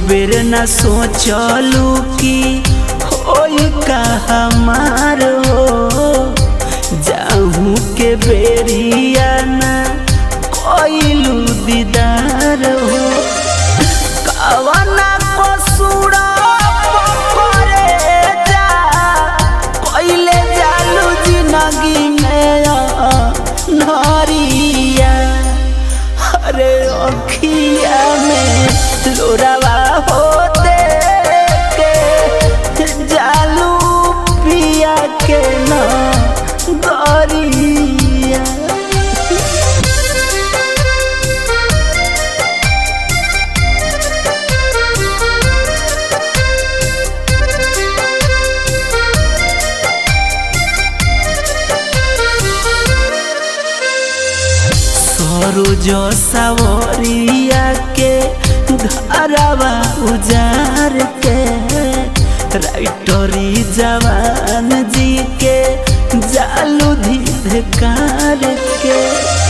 बेर न सोचलू कि होई का हमार हो जाहू के बेरिया ना कोइलू दीदार हो कवना कसूरा पकड़े जा कोइले जालू जिंदगी में नरिया अरे अखिया में लोरावा होते के जालू पिया के न गरिया सरोज सवरिया के घरवा उजार के राइटरी जवान जी के जालू धीधकार के